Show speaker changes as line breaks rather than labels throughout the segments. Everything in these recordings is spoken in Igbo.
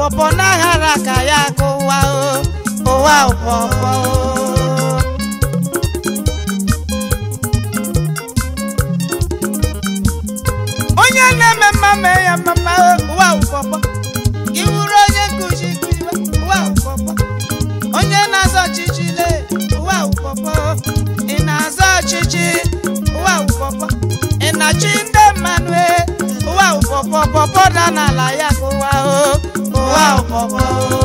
pọpọ n'aghara ka ya ka ụwa o ụwa pọpọ onye na-eme mma mee ya mma o ụwa pọpọ gị wuru onye nkụzi kụziwe ụwa pọpọ onye na-azọ ọchịchị le ụwa pọpọ ị na-azọ ọchịchị ụwa pọpọ ị na-achị ndị mmanụ e ụwa pọpọ pọpọ da n'ala ya ka ụwa o ụwa pọpọ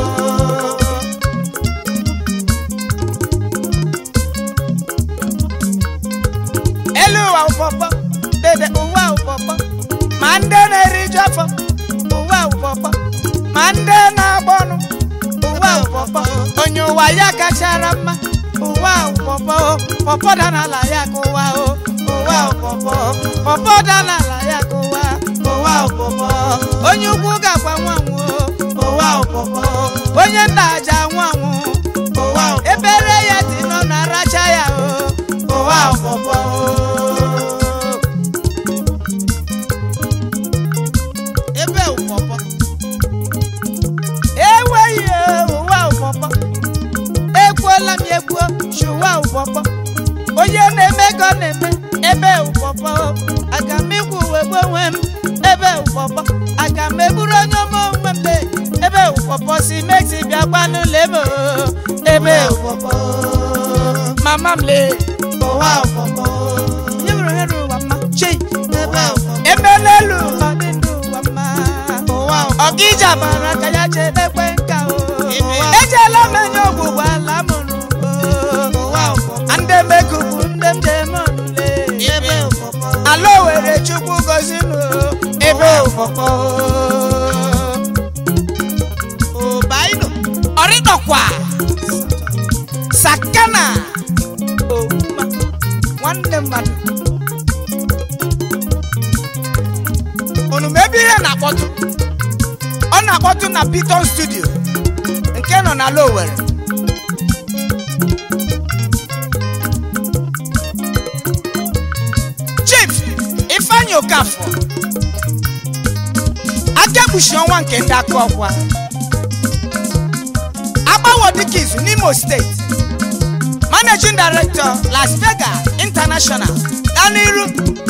elu ụwa pọpọ dede ụwa pọpọ ma ndị na-eriju afọ ụwa pọpọ ma ndị na-agbọnụ ụwa pọpọ onye ụwa ya kachara mma ụwa pọpọ pọpọ da n'ala ya ka ụwa o ụwa pọpọ pọpọ da n'ala ya ka ụwa ụwa pọpọ onye ukwu ga-agwa nwanwụ ụwa pọpọ onye nna aja nwanwụ ụwa ebere ya dị nọ na racha ya o ụwa pọpọ ebe ụpọpọ enweghị ụwa ụpọpọ ekwuola m ya ekwuo chụwa ụpọpọ onye na-eme ka ọ na-eme ebe ụpọpọ aga m ikwu wegbu onwe m ebe ụpọpọ aga m eburu onye ọma onwe m lee ebe ụpọpọ si mexi bịakwa n'ụlọ ebe o, ebe ụpọpọ mama m lee ụwa ụpọpọ onye bụrụ onye rụrụ ụwa mma chei emela elu ụwa dị ndụ ụwa mma ọgịja bara ka ya chedekwe nka o ejela m enye ọgwụgwụ ala mụrụ ndị mekubu ndị m jem ọnụle ala owere chukwu gozinụ ebe ụfọfọ obaino ọrịdọkwa sakana ouma nwanne mmadụ unu ma ebe ihe na-akpọtụ ọ na-akpọtụ na Piton studio nke nọ na Lowere Chief Ifeanyi Okafor akekpuchi ọnwa nke ndị aka ọkwa agbawo dịka izu n'Imo steeti Managing Director Las Vegas International Daniru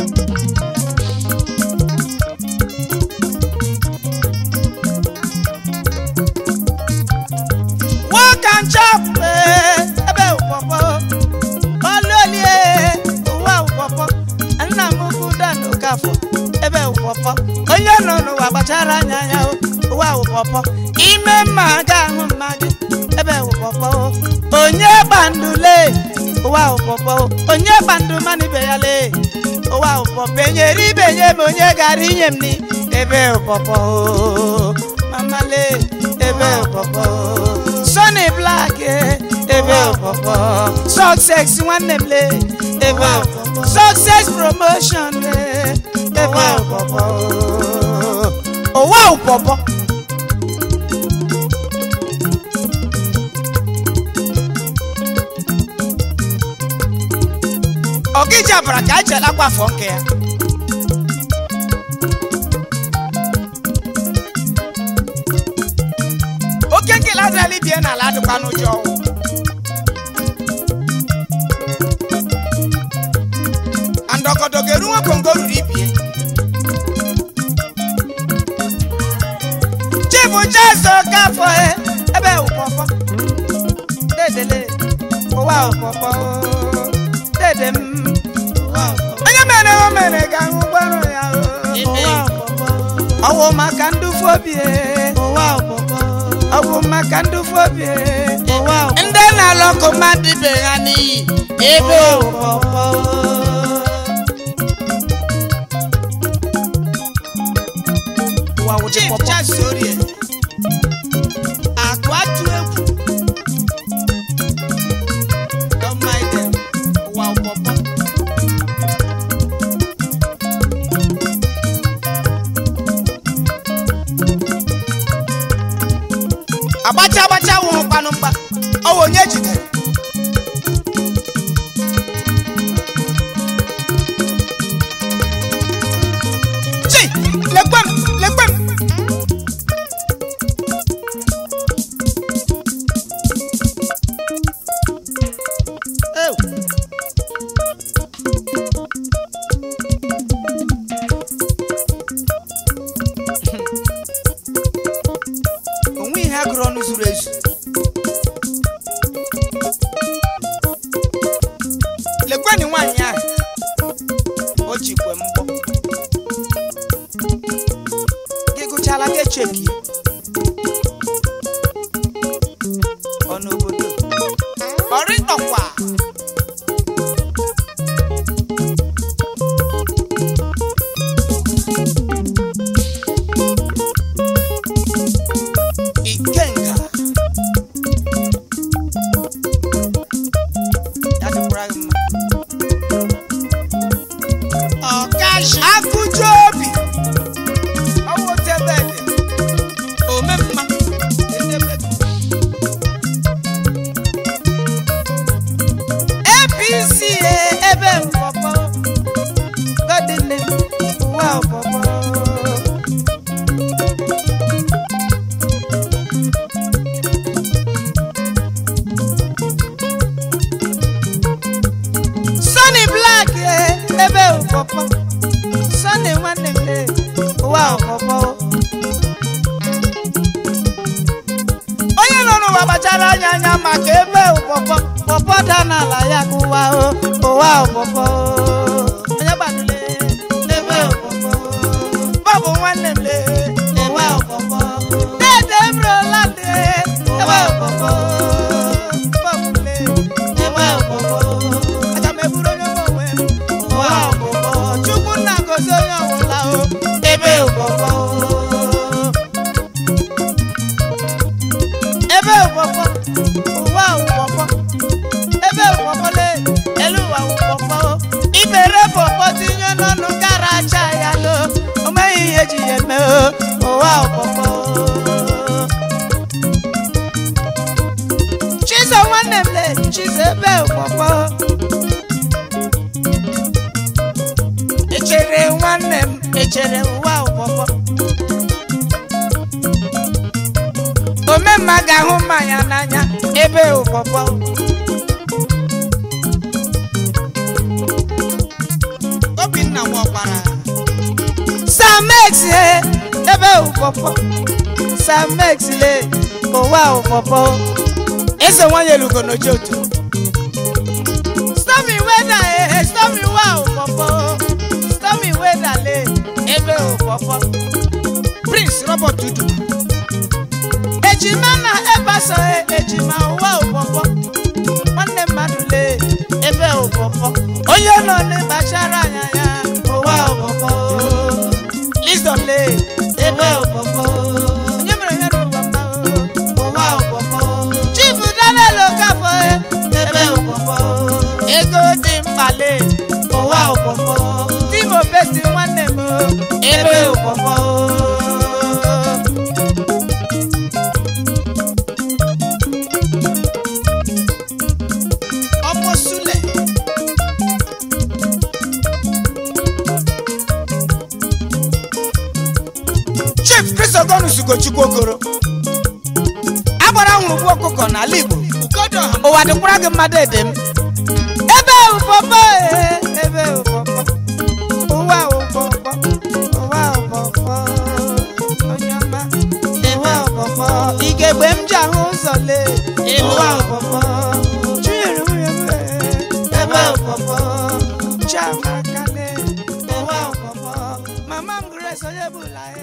work and chop eh, ebe ụpọpọ ọlụolie ụwa ụpọpọ nna m ukwu Dan Okafọ ebe ụpọpọ onye nọ n'ụwa gbachara anya ya o, ụwa ụpọpọ ime mma ga-ahụ mma gị ebe ụpọpọ onye gbandule ụwa ụpọpọ onye gbandu mmanụ ibe ya lee ụwa ụpọpọ enyere ibe nye m onye gara inye m ni ebe ụpọpọ mama lee ebe ụpọpọ Sonny Black eh, ebe ụpọpọ success nwanne m lee ebe ụpọpọ success promotion eh, ebe ụpọpọ ụwa ụpọpọ ọkịja bara ka echela gbafọ nke ya oke nkele adịrịla ibie n'ala adịkwa n'ụjọ ọnwụ andọkọdọ ga-eru nwa kongo ruru ibie chifu jezo kafọ e ebe ụpọpọ dedele ụwa ụpọpọ dede m onye mere o mere ga-ahụ gbọrọ ya o. ụwa ụpọpọ ọwụ maka ndufu obi e. ọ bụ maka ndufu obi e. ndị na-alụ ọkụ mmadụ ibe ha n'iyi ebe ụpọpọ Chief Charles Orie akụ atụ egwu Don't mind them. ụwa ụpọpọ agbacha agbacha wụrụ kpanụ mgba ọ bụ onye jidere chi lekwe m lekwe m gụrụ ọnụ zuru ezu lekweni nwaanyị ahụ o jikwe mbọ gị gụchala gị echeki ọ n'obodo ọrịtọkwa ikenga ya dịkwara gị mma
ọkashi
akụju obi ọwụ tebede ome mma edebe- apc e, ebe mpọpọ godine ụwa ọpọpọ Sunny Black e, ebe mpọpọ Sunday nwanne m le ụwa ọpọpọ onye nọ n'ụwa gbachara anya anya maka ebe ụpọpọ pọpọ da n'ala ya ka ụwa o ụwa ụpọpọ onye gbadule ebe ụpọpọ bọbụ nwanne m le ụwa ụpọpọ dede ebrela de ebe ụpọpọ bọbụ le ebe ụpọpọ aga m eburu onye nwe onwe m ụwa ụpọpọ chukwu nna gozi onye ọbụla o ebe ụpọpọ ebe ụpọpọ ụwa ụpọpọ ebe ụpọpọ le elu ụwa ụpọpọ ibere pọpọ tinye n'ọnụ gara acha ya lo o meghị ihe ji ya eme o ụwa ụpọpọ chizo nwanne m le chizo ebe ụpọpọ echere nwanne m echere ụwa ụpọpọ omemma ga-ahụ mmanya n'anya ebe ụpọpọ obinna nwaọkpara samex he ebe ụpọpọ samex le ụwa ụpọpọ eze nwanyị elugo n'oji otu stormy weda ehe stormy wa ụpọpọ stormy weda le ebe ụpọpọ prince robert dudu ejima na ebaso ejima ụwa ụpọpọ nwanne mmadụ lee ebe ụpọpọ onye nọ n'ịkpachara anya ya ụwa ụpọpọ lisdom lee ebe ụpọpọ onye mere ya n'ụwa mma ụwa ụpọpọ chifu daniel okafọ ebe ụpọpọ ego dị mkpa lee ụwa ụpọpọ timo besi nwanne m ebe ụpọpọ ọmọ súlẹ̀. chief kristogon sugochukwu okoro agbara nwụrụ ọkụkọ n'ala igbo
ugodo ọha
ụwa dịkwara gị mmadụ ede m ebe ụfọfọ ee, ebe ụfọfọ ụwa ụfọfọ ụwa ụfọfọ onye ọma ụwa ụfọfọ igegbe m ji ahụ ụzọ lee ụwa ụfọfọ chinyere nwunye m ee, ebe ụfọfọ chiamaka lee ụwa ụfọfọ mama m grace onye bụla ee